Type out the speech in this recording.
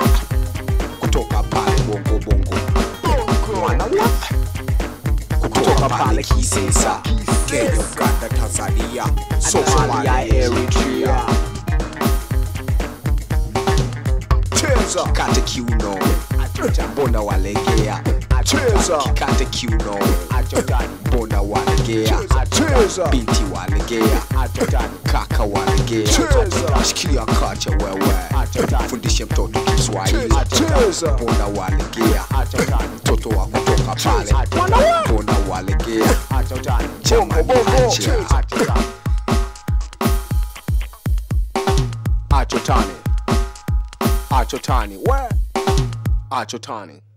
kutoka pale bongo bongo mwana wa kutoka pale kisesa kenya uganda tanzania somalia eritrea cheza kate kiuno mbona walegea cheza kate kiuno mbona walegea cheza binti walegea kaka walegea shikilia kacha wewe fundishe mtoto kiswahili cheza mbona walegea mtoto wa kutoka pale mbona walegea jamani acha achotani achotani we achotani